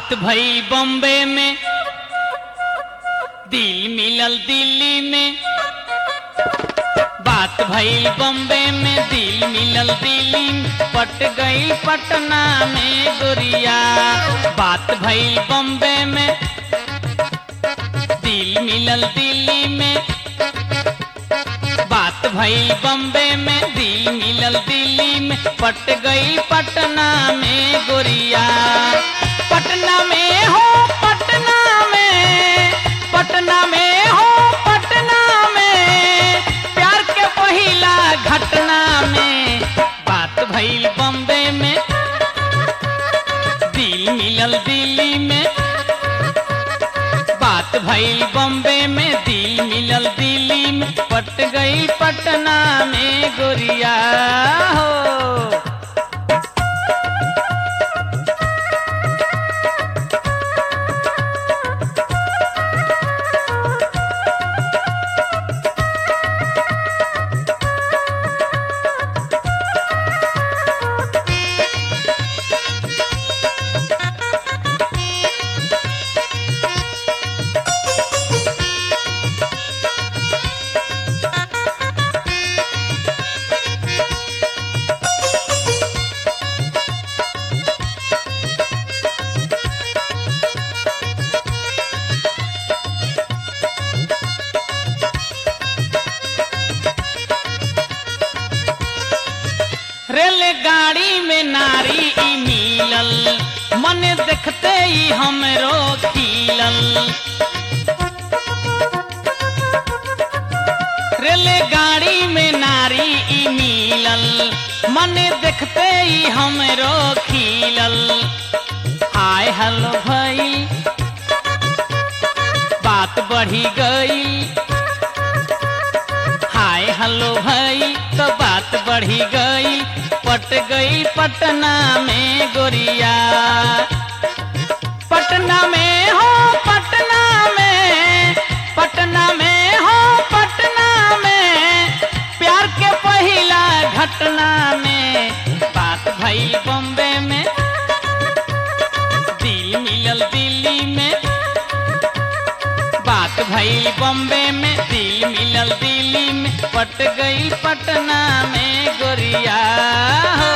बात भई बॉम्बे में दिल मिलल दिल्ली में बात भई बॉम्बे में दिल मिलल दिल्ली में पट गई पटना में गोरिया बात भई बॉम्बे में दिल मिलल दिल्ली में बात भई बॉम्बे में दिल मिलल दिल्ली में पट गई पटना में गोरिया पटना में हो पटना में पटना में हो पटना में प्यार के पहिला घटना में बात भइल बॉम्बे में दिल मिलल दिल्ली में बात भइल बॉम्बे में दिल मिलल दिल्ली में पट गई पटना में गोरिया हो रेलगाड़ी में नारी ई मिलल मन देखते ही हमरो खिलल रेलगाड़ी में नारी ई मिलल मन देखते ही हमरो खिलल हाय हेलो भई बात बढ़ी गई हाय हेलो भाई तो बात बढ़ी गई पट गई पटना में गोरिया पटना में हो पटना में पटना में हो पटना में प्यार के पहिला घटना में बात भई बॉम्बे में दिल मिलल दिल्ली में बात भई बॉम्बे में दिल मिलल दिल्ली में पट गई पटना में गोरिया हो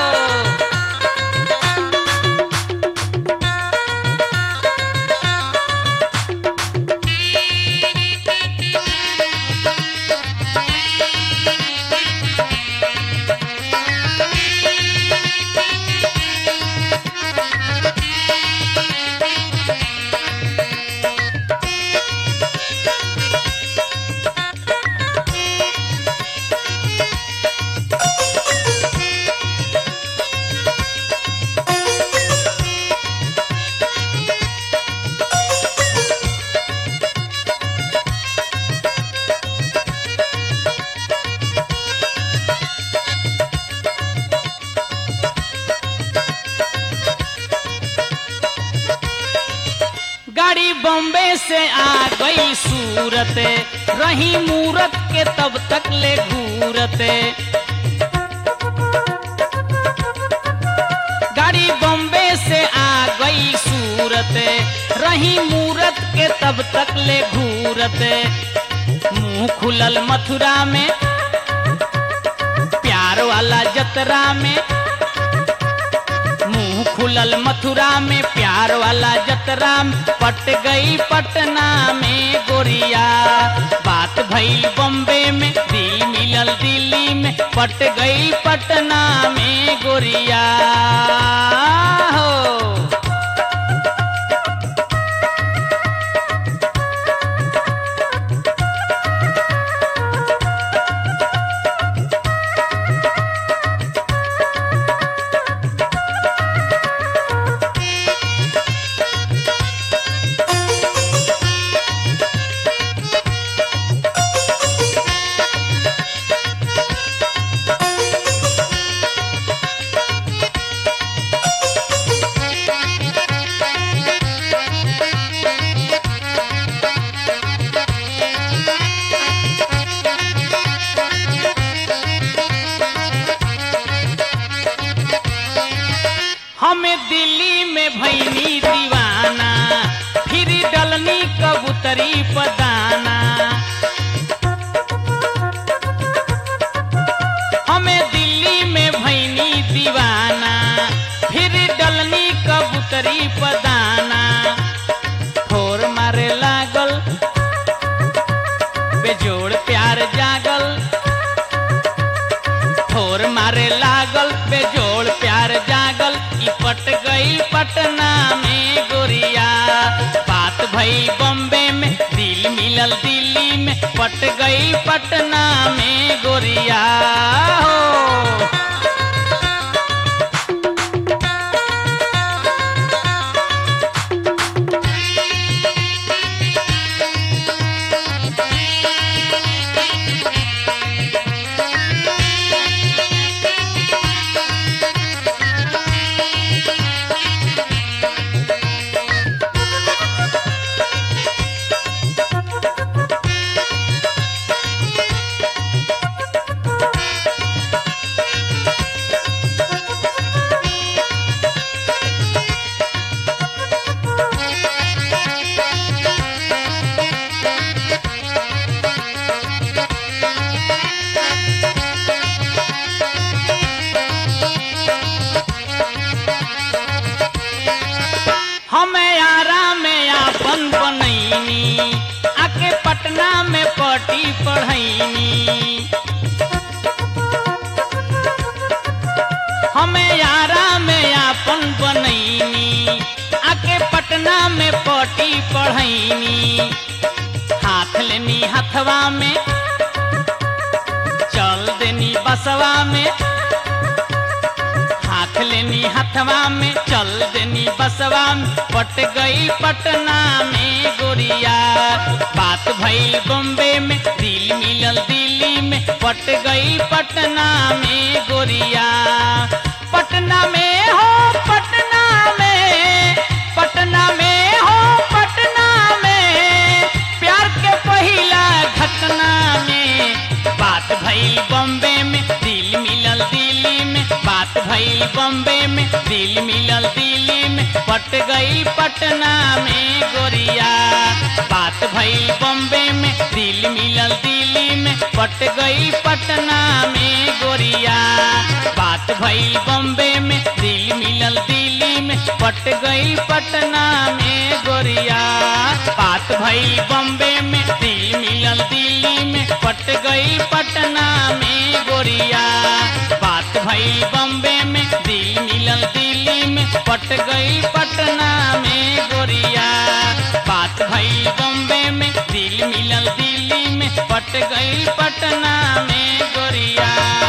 गाड़ी बॉम्बे से आ गई सूरत रही मूरत के तब तक ले घूरते गाड़ी बॉम्बे से आ गई सूरत रही मूरत के तब तक ले घूरते मुंह खुलल मथुरा में प्यार वाला जतरा में मुंह खुलल मथुरा में प्यार वाला जतरा में पट गई पटना में गोरिया बात भइल बॉम्बे में दिल मिलल दिल्ली में पट गई पटना में गोरिया हो कबूतरी पदाना हमें दिल्ली में भैनी दीवाना फिर डलनी कबूतरी पदाना ठोर मारे लागल बेजोड़ प्यार जागल ठोर मारे लागल बेजोड़ प्यार जागल ई पट गई पटना में गोरिया बात भई बॉम्बे में दिल मिलल दिल्ली में पट गई पटना में गोरिया हो हमें आरा में आपन बनैनी आके पटना में पटी पढ़ैनी हमें आरा में आपन बनैनी आके पटना में पटी पढ़ैनी हाथ लेनी हथवा में चल देनी बसवा में हाथ लेनी हथवा में चल देनी बसवा में पट गई पटना में गोरिया बात भई बॉम्बे में दिल मिलल दिल्ली में पट गई पटना में गोरिया पटना में हो पटना में पटना में हो पटना में प्यार के पहिला घटना में बात भई बॉम्बे में दिल मिलल दिल्ली में बात भई बॉम्बे में दिल मिलल दिल्ली में पट गई पटना में गोरिया बात भई बॉम्बे में दिल मिलल दिल्ली में पट गई पटना में गोरिया बात भई बॉम्बे में दिल मिलल दिल्ली में पट गई पटना में गोरिया बात भई बॉम्बे में दिल मिलल दिल्ली में पट गई पटना में गोरिया बात भई बॉम्बे में दिल मिलल दिल्ली में पट गई पटना में गोरिया बात भई बॉम्बे में दिल मिलल दिल्ली में पट गई पटना में गोरिया